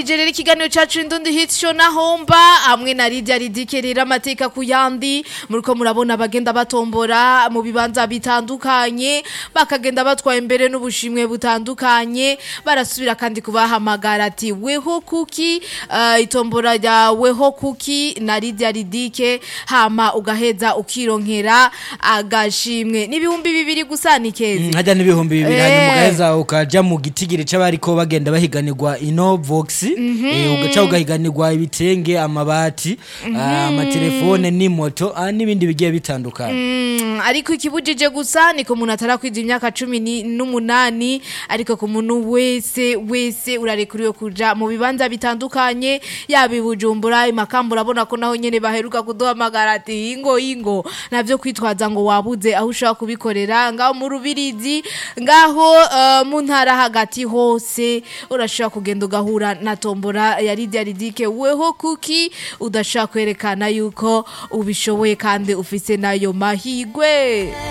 twabandanirije rero ikiganiro cacu indundi hit show na homba hamwe na Lydia Ridike rero amateka ku yandi muriko murabona bagenda batombora mu bibanza bitandukanye bakagenda batwaye imbere n'ubushimwe butandukanye barasubira kandi kubahamagara ati weho kuki uh, itombora rya weho kuki na Lydia Ridike hama ugaheza ukironkera agashimwe n'ibihumbi bibiri gusa ni kezi hajya n'ibihumbi bibiri Eh. hanyuma ugaheza ukaja mu gitigiri c'abariko bagenda bahiganirwa ino vox eh, ugaca ugahiganirwa ibitenge amabati ah, amatelefone n'imoto ah, n'ibindi bigiye bitandukanye Mm, ariko ikibujije gusa niko umuntu atarakwiza imyaka cumi ni- n'umunani ariko ku muntu wese wese urarekuriwe kuja mu bibanza bitandukanye yaba i bujumbura imakamba urabona ko naho nyene baheruka kuduhamagara ati ingo ingo navyo kwitwaza ngo wabuze aho ushobora kubikorera ngaho mu rubirizi ngaho eh, mu ntara hagati hose urashobora kugenda ugahura na tombora ya Lydia Ridike weho kuki udashaka kwerekana yuko ubishoboye kandi ufise nayo mahigwe